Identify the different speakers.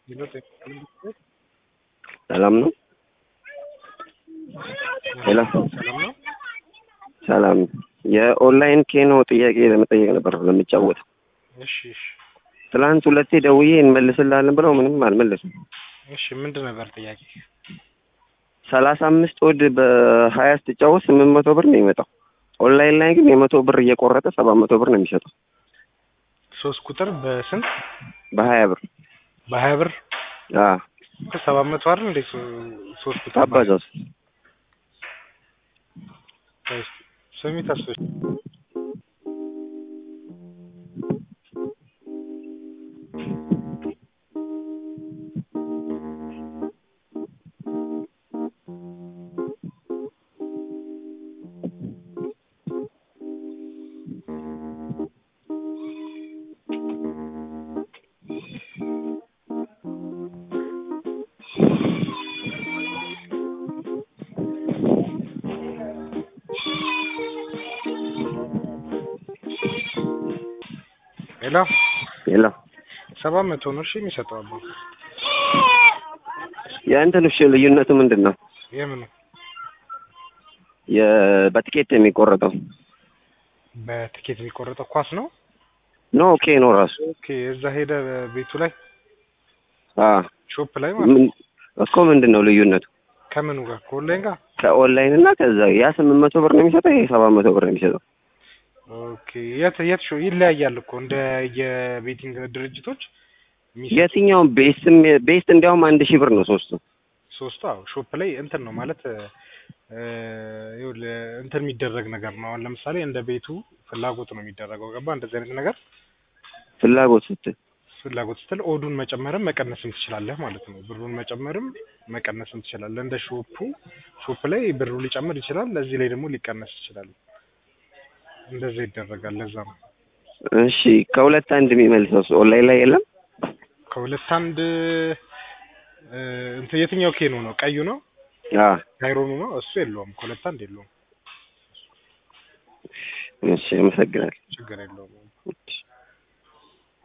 Speaker 1: ሰላም ነው? ሄሎ
Speaker 2: ሰላም ነው?
Speaker 1: ሰላም። የኦንላይን ኬኖ ጥያቄ ለመጠየቅ ነበር ለምጫወት።
Speaker 2: እሺ እሺ
Speaker 1: ትላንት ሁለቴ ደውዬ እንመልስልሃለን ብለው ምንም አልመለሱም።
Speaker 2: እሺ ምንድን ነበር ጥያቄ?
Speaker 1: ሰላሳ አምስት ወድ በሀያ ስትጫወት ስምንት መቶ ብር ነው የሚመጣው። ኦንላይን ላይ ግን የመቶ ብር እየቆረጠ ሰባት መቶ ብር ነው የሚሰጠው
Speaker 2: ሶስት ቁጥር በስንት
Speaker 1: በሀያ ብር
Speaker 2: በሀያ ብር
Speaker 1: አዎ
Speaker 2: ሰባት መቶ አይደል እንዴ? ሶ- ሶስት ቁጥር
Speaker 1: አባዛው
Speaker 2: ማለት ስሚ ተስፎች ሌላ
Speaker 1: የለ
Speaker 2: ሰባት መቶ ነው እሺ የሚሰጠው አባ
Speaker 1: የእንትን እሺ ልዩነቱ ምንድን ነው?
Speaker 2: የምኑ
Speaker 1: የ- በትኬት የሚቆረጠው
Speaker 2: በትኬት የሚቆረጠው ኳስ ነው
Speaker 1: ኖ ኦኬ ነው ራሱ
Speaker 2: ኦኬ እዛ ሄደ ቤቱ ላይ
Speaker 1: አዎ
Speaker 2: ሾፕ ላይ ማለት ነው።
Speaker 1: ምን እኮ ምንድን ነው ልዩነቱ?
Speaker 2: ከምኑ ጋር ከኦንላይን ጋር
Speaker 1: ከኦንላይን እና ከዛ ያ ስምንት መቶ ብር ነው የሚሰጠው፣ ይሄ ሰባት መቶ ብር ነው የሚሰጠው።
Speaker 2: ኦኬ የት የት ሾ ይለያያል እኮ እንደ የቤቲንግ ድርጅቶች የሚሰጡት
Speaker 1: የትኛውም ቤስትም ቤስት እንዲያውም አንድ ሺህ ብር ነው ሶስቱ።
Speaker 2: ሶስቱ አዎ ሾፕ ላይ እንትን ነው ማለት እ ይኸውልህ እንትን የሚደረግ ነገር ነው። አሁን ለምሳሌ እንደ ቤቱ ፍላጎት ነው የሚደረገው። ገባ እንደዚህ አይነት ነገር
Speaker 1: ፍላጎት ስትል
Speaker 2: ፍላጎት ስትል ኦዱን መጨመርም መቀነስም ትችላለህ ማለት ነው። ብሩን መጨመርም መቀነስም ትችላለህ። እንደ ሾፑ ሾፕ ላይ ብሩ ሊጨምር ይችላል፣ እዚህ ላይ ደግሞ ሊቀነስ ይችላል። እንደዛ ይደረጋል። ለዛ ነው
Speaker 1: እሺ ከሁለት አንድ የሚመልሰው እሱ ኦንላይን ላይ የለም።
Speaker 2: ከሁለት አንድ እ እንትን የትኛው ኬኖ ነው? ቀዩ ነው
Speaker 1: አዎ
Speaker 2: ካይሮኑ ነው? እሱ የለውም። ከሁለት አንድ የለውም።
Speaker 1: እሺ አመሰግናለሁ።
Speaker 2: ችግር የለውም።
Speaker 1: እሺ